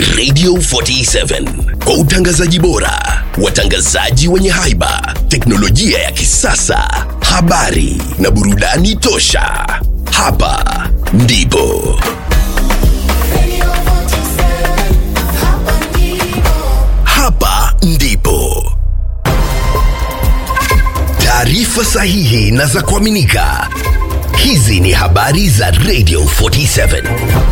Radio 47 kwa utangazaji bora, watangazaji wenye haiba, teknolojia ya kisasa, habari na burudani tosha. Hapa ndipo hapa ndipo taarifa sahihi na za kuaminika. Hizi ni habari za Radio 47.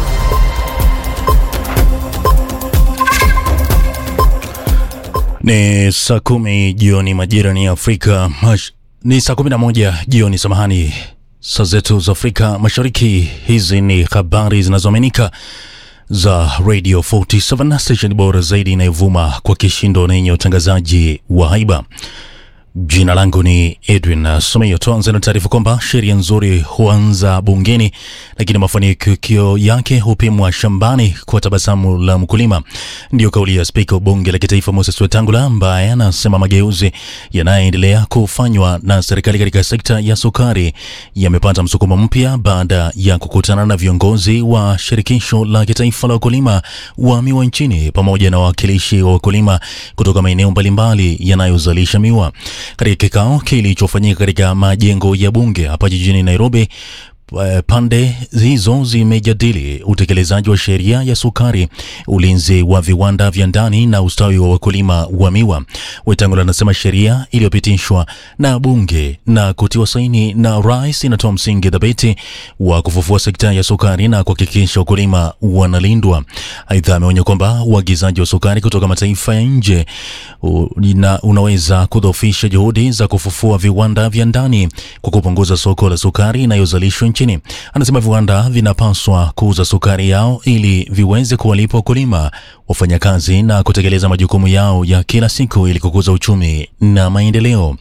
Ni saa kumi jioni majira ni Afrika mash... ni saa kumi na moja jioni samahani, saa zetu za Afrika Mashariki. Hizi ni habari zinazoaminika za Radio 47 station bora zaidi inayovuma kwa kishindo na yenye utangazaji wa haiba. Jina langu ni Edwin Someyo. Tuanze na taarifa kwamba sheria nzuri huanza bungeni, lakini mafanikio yake hupimwa shambani kwa tabasamu la mkulima. Ndiyo kauli ya spika wa bunge la kitaifa Moses Wetangula, ambaye anasema mageuzi yanayoendelea kufanywa na serikali katika sekta ya sukari yamepata msukumo mpya baada ya kukutana na viongozi wa shirikisho la kitaifa la wakulima wa miwa nchini pamoja na wawakilishi wa wakulima kutoka maeneo mbalimbali yanayozalisha miwa. Katika kikao kilichofanyika katika majengo ya bunge hapa jijini Nairobi, pande hizo zimejadili utekelezaji wa sheria ya sukari, ulinzi wa viwanda vya ndani na ustawi wa wakulima wa miwa. Wetangula anasema sheria iliyopitishwa na bunge na kutiwa saini na rais inatoa msingi thabiti wa kufufua sekta ya sukari na kuhakikisha wakulima wanalindwa. Aidha, ameonya kwamba uagizaji wa sukari kutoka mataifa ya nje una, unaweza kudhoofisha juhudi za kufufua viwanda vya ndani kwa kupunguza soko la sukari inayozalishwa nchini. Anasema viwanda vinapaswa kuuza sukari yao ili viweze kuwalipa wakulima, wafanyakazi na kutekeleza majukumu yao ya kila siku ili kukuza uchumi na maendeleo.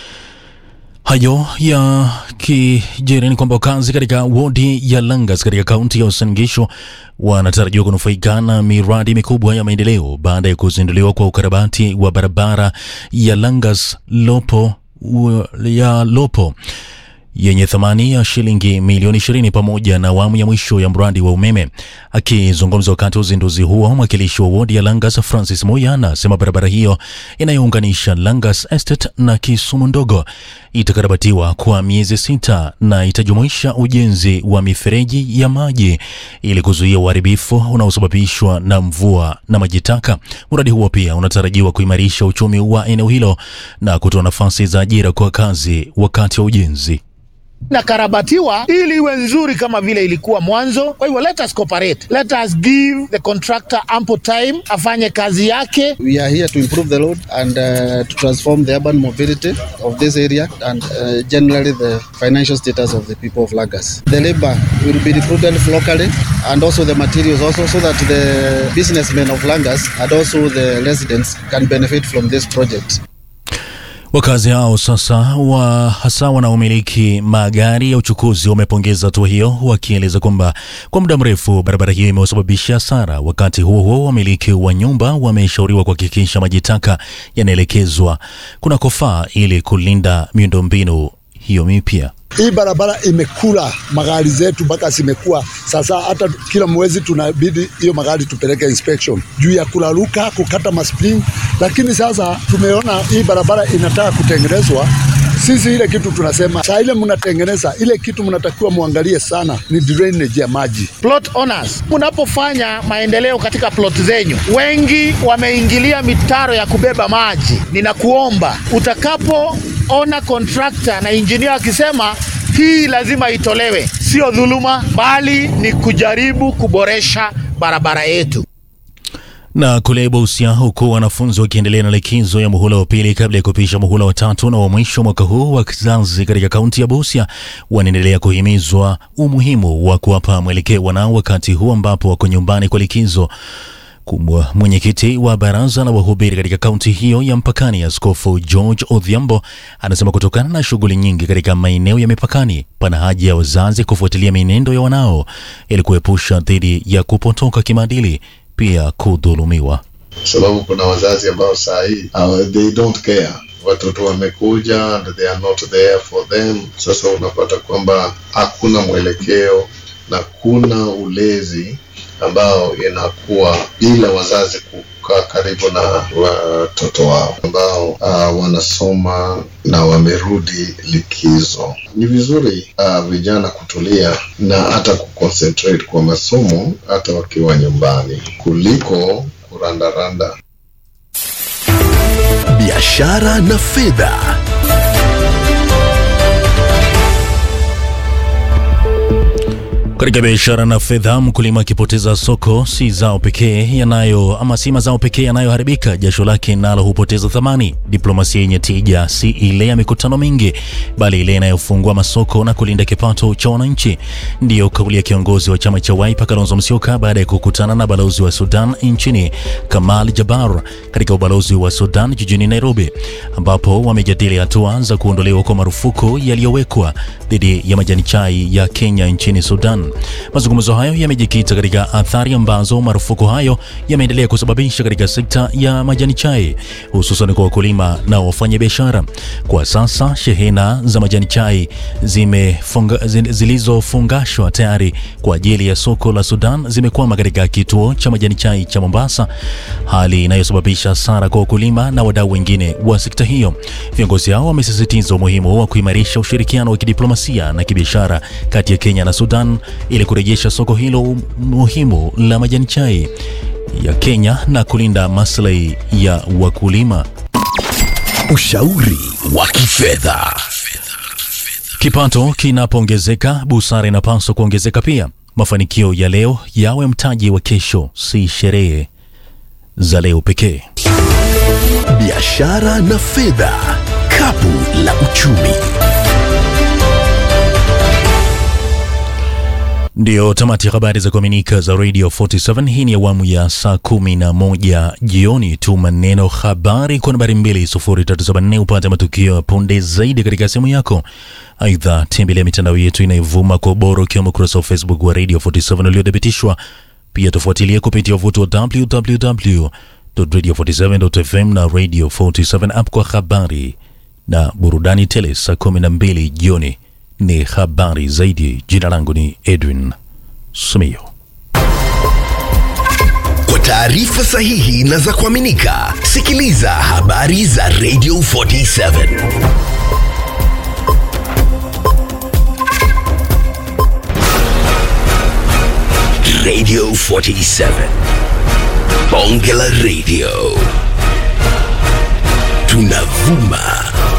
Hayo ya kijiri ni kwamba wakazi katika wodi ya Langas katika kaunti ya Uasin Gishu wanatarajiwa kunufaika na miradi mikubwa ya maendeleo baada ya kuzinduliwa kwa ukarabati wa barabara ya Langas Lopo ya Lopo yenye thamani ya shilingi milioni 20 pamoja na awamu ya mwisho ya mradi wa umeme. Akizungumza wakati wa uzinduzi huo, mwakilishi wa wodi ya Langas Francis Moya anasema barabara hiyo inayounganisha Langas Estate na Kisumu ndogo itakarabatiwa kwa miezi sita na itajumuisha ujenzi wa mifereji ya maji ili kuzuia uharibifu unaosababishwa na mvua na maji taka. Mradi huo pia unatarajiwa kuimarisha uchumi wa eneo hilo na kutoa nafasi za ajira kwa wakazi wakati wa ujenzi na karabatiwa ili iwe nzuri kama vile ilikuwa mwanzo. Kwa hivyo let us cooperate, let us give the contractor ample time afanye kazi yake. We are here to improve the road and uh, to transform the urban mobility of this area and uh, generally the financial status of the people of Lagos. The labor will be recruited locally and also the materials also so that the businessmen of Lagos and also the residents can benefit from this project. Wakazi hao sasa wa hasa wanaomiliki magari ya uchukuzi wamepongeza hatua hiyo, wakieleza kwamba kwa muda mrefu barabara hiyo imewasababisha hasara. Wakati huo huo, wamiliki wa nyumba wameshauriwa kuhakikisha maji taka yanaelekezwa kunakofaa ili kulinda miundombinu hiyo mipya. Hii barabara imekula magari zetu mpaka zimekuwa sasa, hata kila mwezi tunabidi hiyo magari tupeleke inspection juu ya kulaluka, kukata maspring. Lakini sasa tumeona hii barabara inataka kutengenezwa. Sisi ile kitu tunasema saa ile mnatengeneza ile kitu mnatakiwa muangalie sana ni drainage ya maji. Plot owners, mnapofanya maendeleo katika plot zenyu, wengi wameingilia mitaro ya kubeba maji. Ninakuomba utakapoona contractor na engineer akisema hii lazima itolewe, sio dhuluma, bali ni kujaribu kuboresha barabara yetu. Na kule Busia, huku wanafunzi wakiendelea na likizo ya muhula wa pili kabla ya kupisha muhula wa tatu na wa mwisho mwaka huu, wazazi katika kaunti ya Busia wanaendelea kuhimizwa umuhimu wa kuwapa mwelekeo wanao wakati huu ambapo wako nyumbani kwa likizo. Kumbwa mwenyekiti wa baraza la wahubiri katika kaunti hiyo ya mpakani, Askofu George Odhiambo anasema kutokana na shughuli nyingi katika maeneo ya mipakani, pana haja ya wazazi kufuatilia mienendo ya wanao ili kuepusha dhidi ya kupotoka kimaadili, pia kudhulumiwa. sababu kuna wazazi ambao saa hii uh, they don't care watoto wamekuja and they are not there for them. Sasa unapata kwamba hakuna mwelekeo na kuna ulezi ambao inakuwa bila wazazi kukaa karibu na watoto wao ambao uh, wanasoma na wamerudi likizo. Ni vizuri uh, vijana kutulia na hata kuconcentrate kwa masomo hata wakiwa nyumbani kuliko kurandaranda. biashara na fedha. Katika biashara na fedha, mkulima akipoteza soko, si zao pekee yanayo ama si mazao pekee yanayoharibika, jasho lake nalo hupoteza thamani. Diplomasia yenye tija si ile ya mikutano mingi, bali ile inayofungua masoko na kulinda kipato cha wananchi. Ndiyo kauli ya kiongozi wa chama cha Wiper Kalonzo Musyoka baada ya kukutana na balozi wa Sudan nchini Kamal Jabbar katika ubalozi wa Sudan jijini Nairobi, ambapo wamejadili hatua za kuondolewa kwa marufuku yaliyowekwa dhidi ya majani chai ya Kenya nchini Sudan. Mazungumzo hayo yamejikita katika athari ambazo marufuku hayo yameendelea kusababisha katika sekta ya majani chai, hususan kwa wakulima na wafanyabiashara. Kwa sasa shehena za majani chai zimefunga, zi- zilizofungashwa tayari kwa ajili ya soko la Sudan zimekwama katika kituo cha majani chai cha Mombasa, hali inayosababisha hasara kwa wakulima na wadau wengine wa sekta hiyo. Viongozi hao wamesisitiza umuhimu wa kuimarisha ushirikiano wa kidiplomasia na kibiashara kati ya Kenya na Sudan ili kurejesha soko hilo muhimu la majani chai ya Kenya na kulinda maslahi ya wakulima. Ushauri wa kifedha. Kipato kinapoongezeka, busara inapaswa kuongezeka pia. Mafanikio ya leo yawe mtaji wa kesho, si sherehe za leo pekee. Biashara na fedha. Kapu la uchumi. Ndiyo tamati ya habari za kuaminika za Radio 47. Hii ni awamu ya saa kumi na moja jioni. Tuma neno habari kwa nambari 2374 upate matukio ya punde zaidi katika simu yako. Aidha, tembelea mitandao yetu inayovuma kwa ubora ukiwemo ukurasa wa Facebook wa Radio 47 uliothibitishwa. Pia tufuatilie kupitia wavuti wa www.radio47.fm na Radio 47 app kwa habari na burudani tele. Saa 12 jioni ni habari zaidi. Jina langu ni Edwin Sumio. Kwa taarifa sahihi na za kuaminika, sikiliza habari za Radio 47. Radio 47. Bonge la Radio. Tunavuma